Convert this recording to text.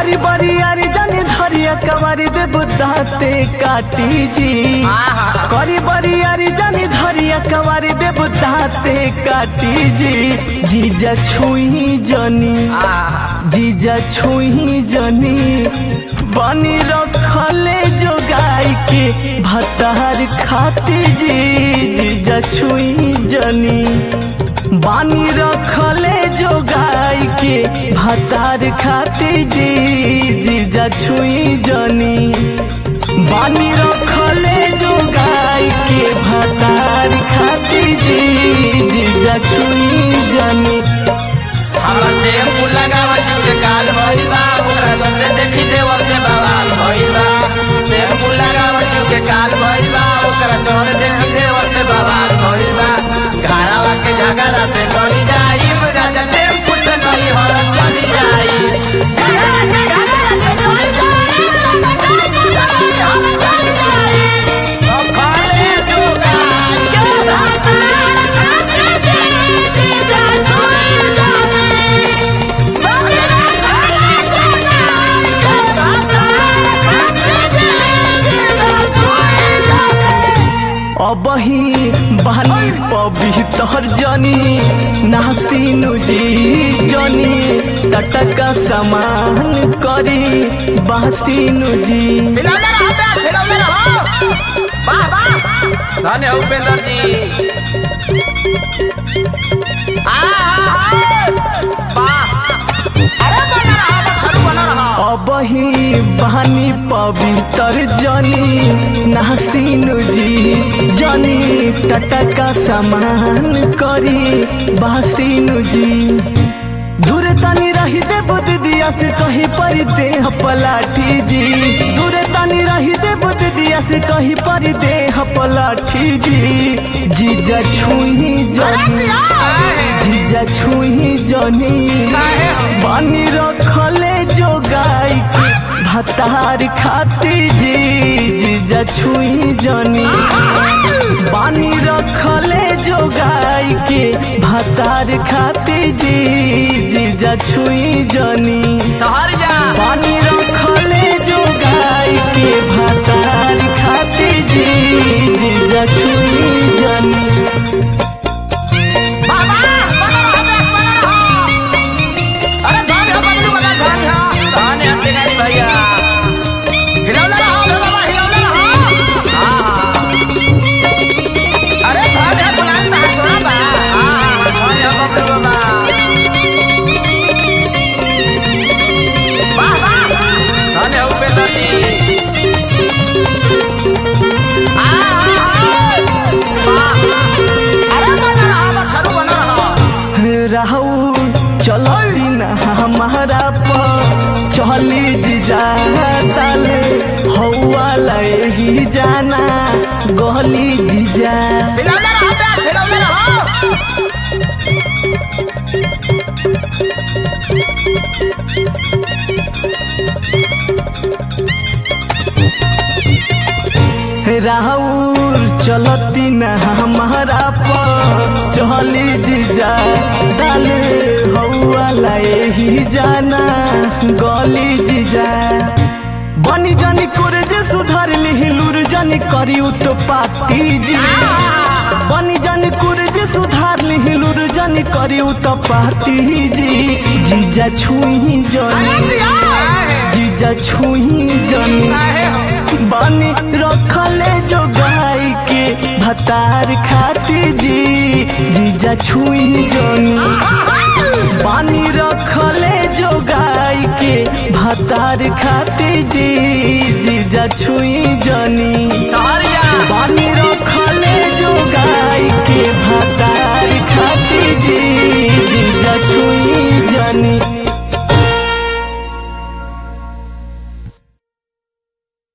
करी बरी यारी जानी धरिया कवारी दे बुदाते काटी जी करी बरी यारी जानी धरिया कवारी दे बुदाते काटी जी जीजा छुई जनी जीजा छुई जनी बनी रखले जो गाय के भतार खाती जी जीजा छुई जनी बानी रखले जो गाय के भतार खाती जी जीजा छुई जनी बानी रखले जो गाय के भतार खाती जी जीजा छुई जनी हमरा से फूल लगावा के काल भइल बा ओकरा संगे देखी देवर से बवाल भइल बा से फूल लगावा के काल भइल बा ओकरा संगे देखी देवर से बवाल भइल बा घाड़ावा के झगड़ा से गली जाई राजा टेम्पू से नहीं हर चली जाई खाले जोगा अबही बहनी पवित्र जनी नासिनु जी जनी टटका समान करी बासिनु जी हिलौले रहो बे, हिलौले रहो। वाह, वाह। धन्य हो उपेंद्र जी आ, आ, आ। वाह। अरे बना रहा, बछरू बना रहा। अबही बहनी पवित्र जनी नासिनु जी जनी टटका समान करी बासिनु जी दूर तनी रही दे बुद्ध दिया से कहीं पर दे पलाठी जी दूर तनी रही दे बुद्ध दिया से कहीं पर दे पलाठी जी जीजा छुई जनी जीजा छुई जनी काहे हो? बानी रखले जो गाय के भतार खाती जी जीजा छुई जनी बानी रखले जो गाय के भतार खाती जी जीजा छुई जनी ठहर जा पानी रखले जो गाय के भतार खाती जी जीजा छुई जनी वाह, वाह। बना रहा बे, बना रहा। अरे धन्य हो बबलू बना, धन्य हो। धन्य हो टिकारी भैया हिलौले रहो बे बाबा, हिलौले रहो। हाँ। अरे धन्य हो गुलाम बा, सोना बा। हाँ, धन्य हो बबलू बाबा। वाह, वाह। धन्य हो उपेंद्र जी। आ, आ, आ। वाह। अरे बना रहा, बछरू बना रहा। रहू चलती न हमारा पर चली जीजा तल हौआ लही जाना गली जीजा हिलौले रहो बे, हिलौले रहो। राहुल चलती न हमारा पर चली जीजा तल हौआ लही जाना गली जीजा बनी जानी कुर जे सुधार लिहिलुर जानी करी तो पाती जी बनी जानी कुर जे सुधार लिहिलुर जानी करी तो पाती जी जीजा छुई जनी जीजा छुई जनी बानी रखले जो गाय के भतार खाती जी जीजा छुई जनी बानी रखले जो गाय के भतार खाती जी जीजा छुई जनी ठहर जा